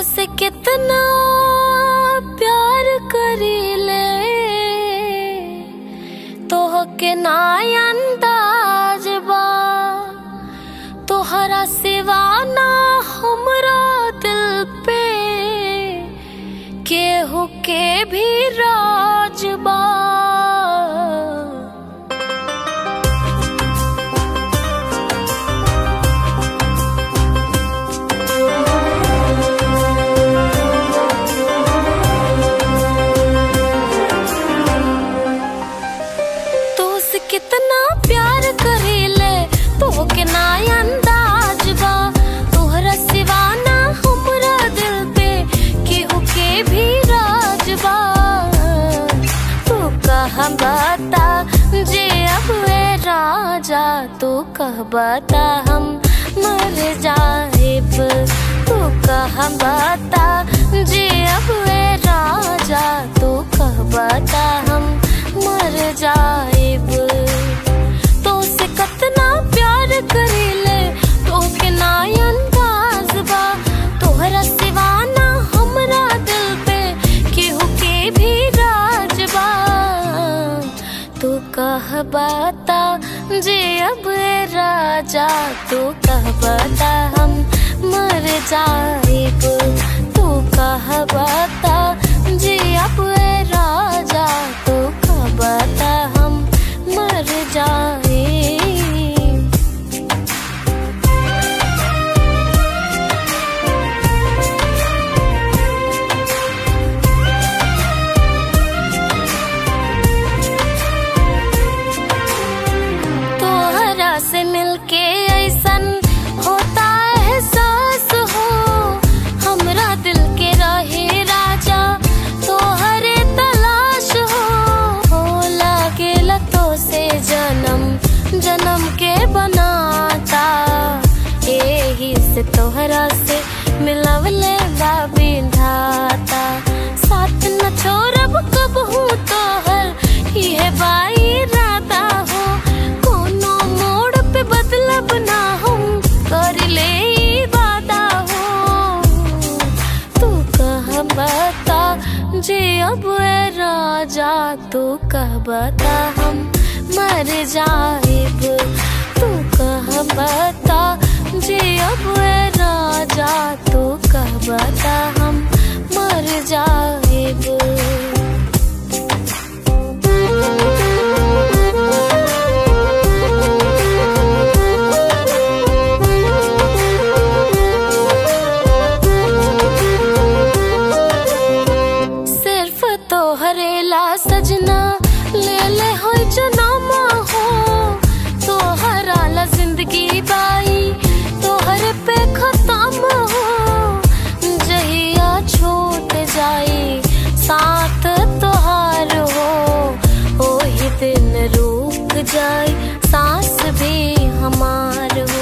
से कितना प्यार करीले तोह के ना अंदाज बा तोहरा सिवा ना हमरा दिल पे केहू के भी राज बा तो से कितना प्यार करीले तो के ना अंदाज बा तोहरा सिवा ना हमरा दिल पे केहू के भी राज बा तू कह बता जे अब ए राजा तू कह बता हम मर जाएब तू कह बता जे अब ए राजा तू कह बता हम मर जाएब तो से कतना प्यार करीले तो के ना अंदाज बा तोहरा सिवा ना हमरा दिल पे केहू के भी राज बा तू कह बता जे अब ए राजा तू कह बता हम मर जाएब तू कह बता जे अब ए राजा तू कह बता हम मर जाएब तोहरा से मिलके ऐसन होता है एहसास हो हमरा दिल के रहे राजा तोहरे तलाश हो हो लागेला तो से जन्म जन्म के बनाता एही से तोहरा से मिलवले बा विधाता साथ न छोड़ब कब हूँ तोहर ये बाई राता हो कोनो मोड़ पे बदलब ना हम कर ले ई वादा हो तू कह बता जे अब ए राजा तू कह बता हम मर जाएब तू कह बता जे अब ए राजा तू कह बता हम मर जाएब सिर्फ तोहरे ला सजना ले ले हो जनामा हो तोहरा ला जिंदगी बाई तोहरे पे खत्म हो जहिया छूट जाई साथ तोहार हो ओही दिन रुक जाई सांस भी हमार हो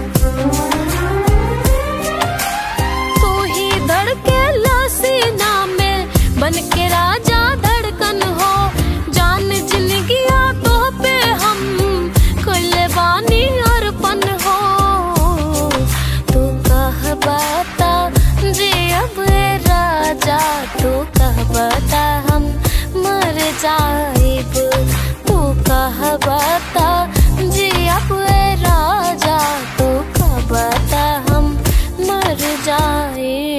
तू ही धड़के सीना में बन के राजा धड़कन हो जान जिंदगिया तो पे हम कोले बानी अर्पण हो तू कह बता जे अब ए राजा तू कह बता हम मर जाएब तू कह बता जे अब ए राजा तू कह बता हम मर जाए